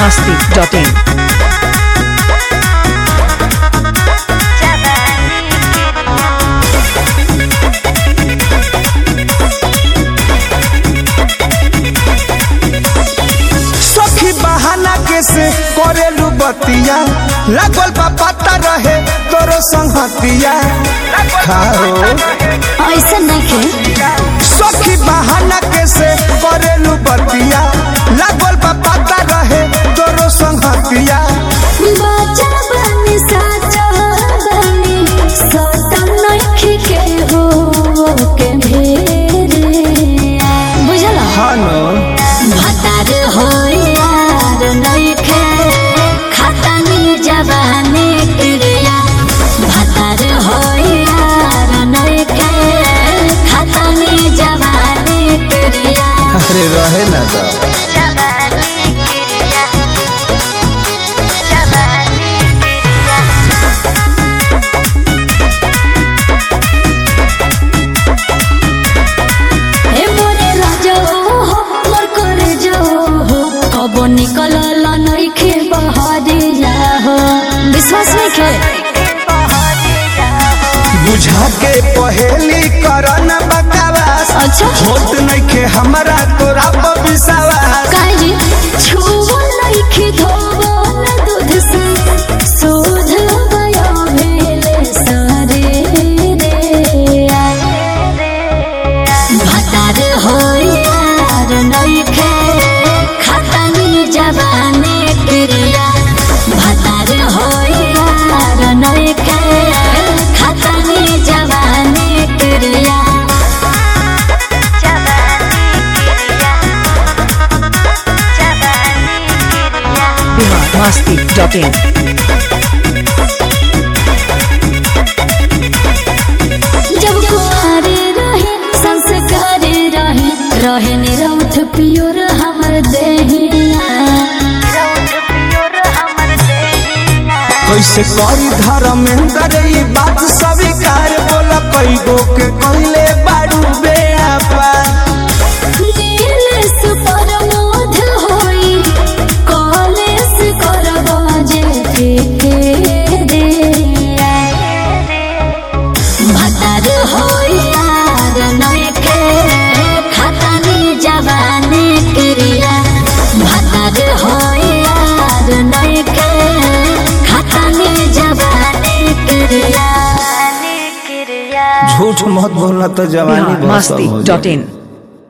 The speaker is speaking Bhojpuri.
masti.in. सखी बहाना के से करेलू बतिया लागल बा पता रहे तोरो संगतिया खाओ ऐसा नहीं सखी बहाना के से करेलू बतिया लागल बा पता रहे तोरो संगतिया बाजा बनी साजा बनी सतम नइखे के हो के भेरे बुझला हानो भतार हो यार नइखे खतनी जवानी क्रिया भतार हो यार नइखे खतनी जवानी क्रिया अरे रहे ना तो ए मोरे राजा हो मोर करे जो हो कब निकल नइखे बहरिया हो विश्वास नहीं के बुझा के पहेली करन बकवास अच्छा होत नइखे हमरा तोरा पर विश्वास काहे जी छुओ नइखे धोबो न दूध से सोध गयो भेले सारे रे भतार हो यार नइखे खतनी जवानी क्रिया भतार हो यार नइखे खतनी जवानी क्रिया Bihar masti.in. जब कुआरे रहे संस्कार रहे रहे निरौठ पियोर हमर देहिया कैसे करी धर्मेंद्र ई बात स्वीकार बोला कई गो के कहले बाड़ू बेआपा नीलेश परमोध होई कॉलेज करबो जे के रे भतार होई यार नइखे खतनी जवानी क्रिया भतार होई यार नइखे खतनी जवानी क्रिया झूठ मत बोलना तो जवानी Bihar बहुत सब हो जाए। masti.in.